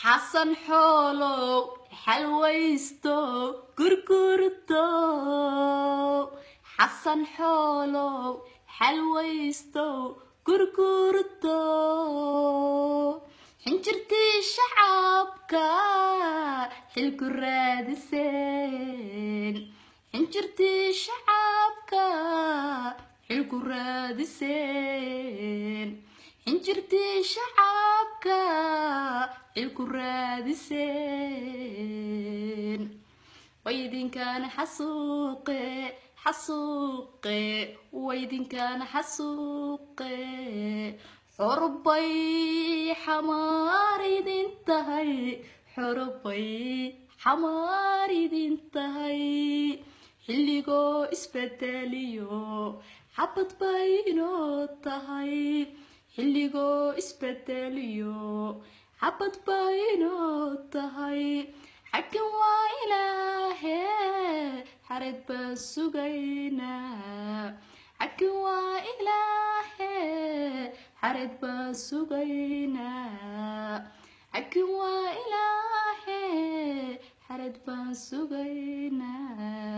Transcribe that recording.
xasan xoolow xalwaysto gurgurto xasan xoolow xalwaysto gurgurto xinjirtii shacabka xilku raadiseen xinjirtii shacabka xilku raadiseen xinjirtii shacabka xilku raadiseen waydinkaana xasuuqe xasuuqe waydinkaana xasuuqe xorbay xamaar idin tahay xorbay xamaar idin tahay xilligoo isbedeliyo xabad bay inoo tahay xilligoo isbedeliyo xabad bay inoo tahay xaggan waa ilaahe xared baan sugaynaa xaggan waa ilaahe xared baan sugaynaa xaggan waa ilaahe xared baan sugaynaa